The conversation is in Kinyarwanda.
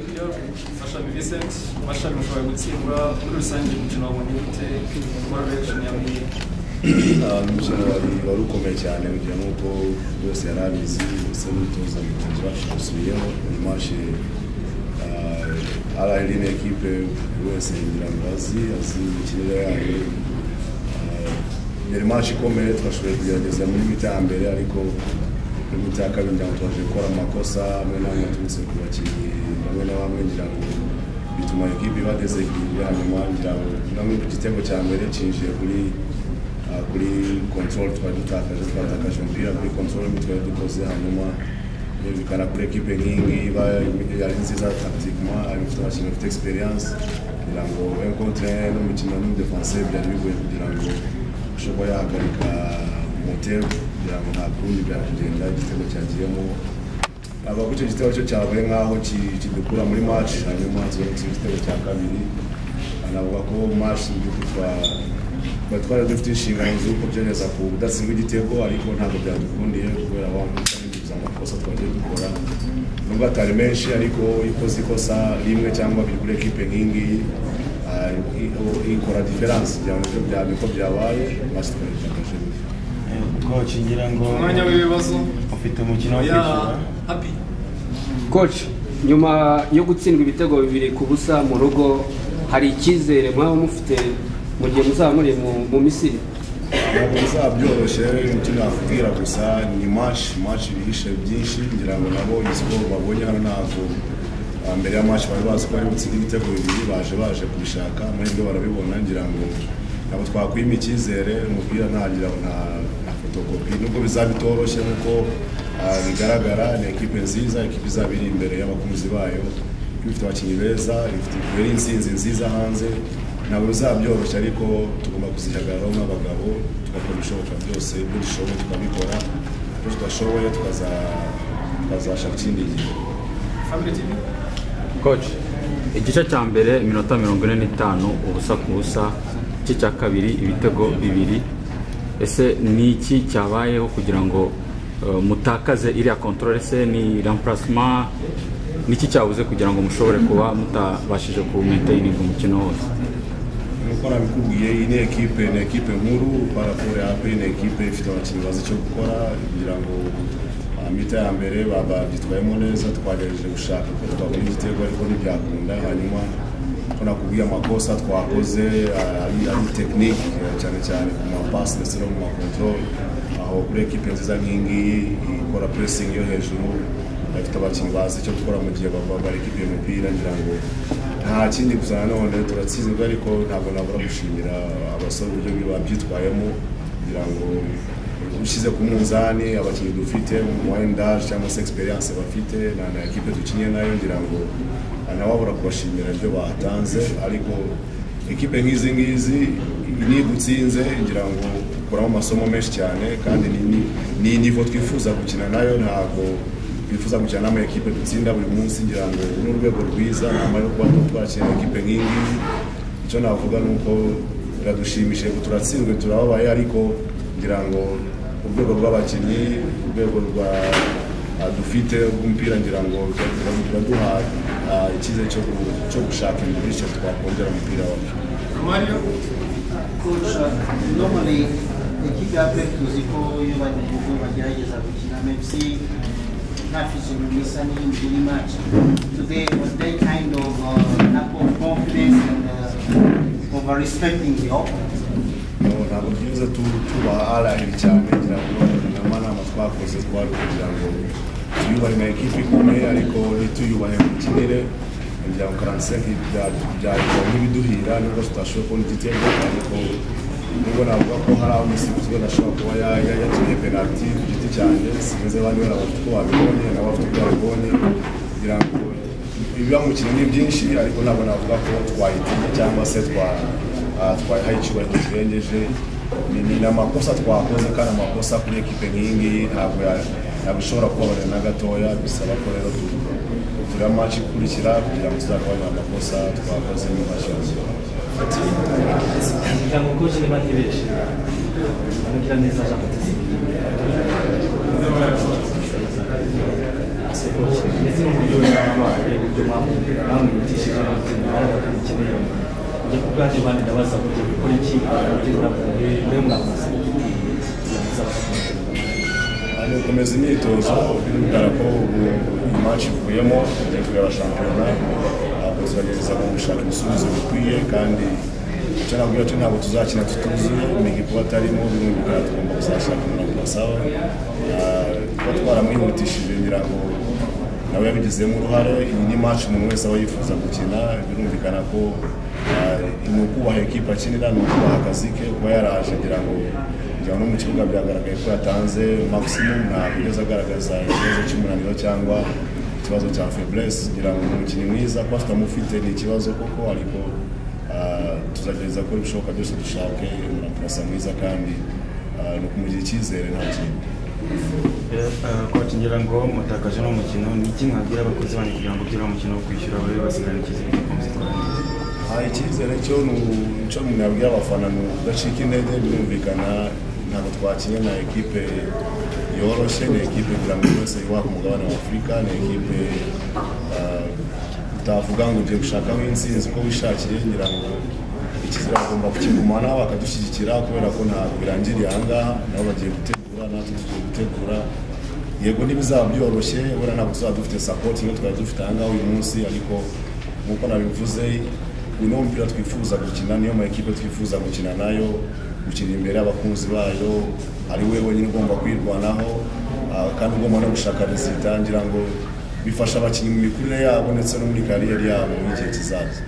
biliyorum. Başka bir visit, başka bir mushobora gutsinda muri rusange umukino wa monite muri reaction ya mwiye umukino wari ukomeye cyane kugira nk'uko buri wese yari abizi ndetse n'umutoza mugenzi wacu dusubiyeho uyu mashe ari ari ni ekipe buri wese ngira ngo azi azi imikinire yayo Ah, yari mashe ikomeye twashoboye kugerageza muri mita ya mbere ariko muri mita ya kabiri ngira ngo twaje gukora amakosa amwe n'amwe aturutse ku bakinnyi bamwe na bamwe ngira ngo bituma ekipe ibageze igihe hanyuma ngira ngo namwe igitego cya mbere kinjiye kuri Ah, kuri control twari dutakaje twatakaje umupira kuri control imwe twari dukoze hanyuma birumvikana kuri ekipe nk'ingi iba yari nziza tactiquement ari ifite abakinnyi bafite experience kugira ngo encontre n'umukino n'umudefanse byari bigoye kugira ngo ushobora yahagarika motero kugira ngo nta kundi byakugenda igitego cyagiyemo aba icyo gitego cyo cyabaye nk'aho ki- kidukura muri match hanyuma tuzatsinda igitego cya kabiri anavuga ko match mu by'ukuri twa- twari twari dufite inshingano z'uko byongeza ku budatsinda igitego ariko ntabwo byadukundiye kubera bamwiza amakosa twagiye dukora nubwo atari menshi ariko iyo ukoze ikosa rimwe cyangwa biri kuri ekipe nk'ingiyi ah, i- ikora diferanse byaba niko byabaye match twayitakaje koci ngira ngo umwanya w'ibibazo ufite umukino wo ya kwishyura happy Coach nyuma yo gutsindwa ibitego bibiri ku busa mu rugo hari icyizere mwaba mufite mu gihe muzaba muri mu- mu misiri ntabwo bizabyoroshye icyo nakubwira gusa ni mashi mashi bihishe byinshi ngira ngo nabo isiporo babonye hano ntabwo ah, mbere ya mashi bari bazi ko bari butsinda ibitego bibiri baje baje kubishaka amahirwe barabibona ngira ngo ntabwo twakwima icyizere umupira ntagira ngo nta nta fotokopi nubwo bizaba bitoroshye nk'uko ah, bigaragara ni ekipe nziza ekipe izaba iri imbere y'abakunzi bayo ifite abakinnyi beza ifite yari insinzi nziza hanze ntabwo bizabyoroshye ariko tugomba kuzihagararaho nk'abagabo tugakora ibishoboka byose ibyo dushoboye tukabikora ibyo tudashoboye tukaza- tukazashaka ikindi gihe family tv coach igice cya mbere iminota mirongo ine n'itanu ubusa ku busa igice cya kabiri ibitego bibiri ese ni iki cyabayeho kugira ngo eh, mutakaze iriya controle se ni remplacement niki cyabuze kugira ngo mushobore kuba mutabashije ku maintayininga umukino wose nk'uko nabikubwiye iyi ni ekipe ni ekipe nkuru paraforo yape ni ekipe ifite abakinnyi bazi icyo gukora kugira ngo ah, mita ya mbere ba- babyitwayemo neza twagerageje gushaka ko twabona igitego ariko ntibyakunda hanyuma ko nakubwiye amakosa twakoze ah, ari ari tekinike eh, cyane cyane ku mapasi ndetse no mu makontorore aho kuri ekipe nziza nk'ingiyi ikora puresingi yo hejuru bafite abakinnyi bazi icyo gukora mu gihe baba bari ekipe umupira ngira ngo nta kindi gusa nanone turatsinzwe ariko ntabwo nabura gushimira abasore uburyo bwi- babyitwayemo kugira ngo ushyize ku munzani abakinnyi dufite mu endage cyangwa se experience bafite na na ekipe dukinye nayo ngira ngo ntawabura kubashimira ibyo batanze ariko ekipe nk'izi ngizi niyo igutsinze ngira ngo ukuramo amasomo menshi cyane kandi ni- ni- ni nivo twifuza gukina nayo ntabwo twifuza gukina n'ama ekipe dutsinda buri munsi ngira ngo ni urwego rwiza nyuma yo kuba twakira ekipe nk'ingiyi icyo navuga ni uko biradushimishije ngo turatsinzwe turababaye ariko ngira ngo urwego rw'abakinnyi urwego rwa ah, dufite rw'umupira ngira ngo biraduha ah, icyizere cyo gu- cyo gushaka ibintu bityo twakongera umupira wacu mario Coach, normally l'équipe appelle Toziko, il va nous jouer, va dire, il même si Nafis is listening in the match. Today was that kind of uh, lack of confidence and uh, over respecting the opponents. No, ntabwo tugeze tubaharahira cyane ngira ngo nama ntabwo twakoze twari kugira ngo tuyubahe na ekipi ikomeye ariko ntituyubahe mu kinire kugira ngo karansenke byarikwa nk'ibiduhira nubwo tutashoboye kubona igitego ariko nubwo navuga ko hari aho umusifuzi adashobora kuba ya- ya- yakinye penaliti ku giti cyanjye simeze abandi bari abafite uko babibonye n'abafite uko babibonye kugira ngo ibiba mu kintu ni byinshi ariko ntabwo navuga ko twayitinya cyangwa se twa- ah, twayihaye icyubahiro kirengeje Ni- ni ni amakosa twakoze kandi amakosa kuri ekipe nk'iyi ngiyi ntabwo ya- ntabwo ishobora kubabarira na gatoya bisaba ko rero tu- tugira match ikurikira kugira ngo tuzagabanye amakosa twakoze mu mashanyarazi kugira ngo koci niba ntibeshe mugira neza jean batiste ndabona coach ndetse n'uburyo yabaye uburyo bamwihutishije ubuzima barakeneye njye ku bwanjye bandi ndabaza ngo ugiye gukora iki uburyo murakoze mbe mwakoze ari gukomeza imyitozo bigaragara ko ubu iyi match ivuyemo tugiye kureba shampiyona ntabwo turagerageza gushaka ibisubizo bikwiye kandi icyo nabwo cyo ntabwo tuzakina tutuzuye imigwi kuba atarimo bimwe bikaba tugomba kuzashaka umurongo basaba Ah, kuba twaramwihutishije ngira ngo nawe yabigizemo uruhare iyi ni match umuntu wese aba yifuza gukina birumvikana ko ah, ni ukubaha ekipa akinira ni ukubaha akazi ke kuba yaraje ngira ngo kugira ngo no mu kibuga byagaragaye ko yatanze maximum ntabwo yigeze agaragaza ikibazo cy'umunaniro cyangwa ikibazo cya faiblesse kugira ngo ni umukinnyi mwiza kuba tutamufite ni ikibazo koko ariko ah, tuzagerageza gukora ibishoboka byose dushake umurapurasa mwiza kandi ah, ni ukumugira icyizere nta kindi coach ngira ngo mutakaje n'umukino ni iki mwabwira abakozi banyu kugira ngo ugire umukino wo kwishyura babe basigara icyizere cyo kumuzikora neza aha icyizere cyo ni icyo umuntu yabwiye abafana ni ukudacika intege birumvikana ntabwo twakinnye na ekipe yoroshye ni ekipe kugira ngo buri wese yubake umugabane wa afurika ni ekipe ah, utavuga ngo ugiye gushakaho intsinzi uko wishakiye ngira ngo icyizere bagomba kukigumana bakadushyigikira kubera ko ntabwo birangiriye aha ngaha nabo bagiye gutegura natwe tugiye gutegura yego ntibizaba byoroshye wenda ntabwo tuzaba dufite support niyo twari dufite aha ngaha uyu munsi ariko nk'uko nabivuze uyu niwo mupira twifuza gukina niyo ma ekipe twifuza gukina nayo gukina imbere y'abakunzi bayo ari we wenyine ugomba kwirwanaho ah, kandi ugomba no gushaka rezita ngira ngo bifasha abakinnyi mu mikurire yabo ndetse no muri kariyeri yabo y'igihe kizaza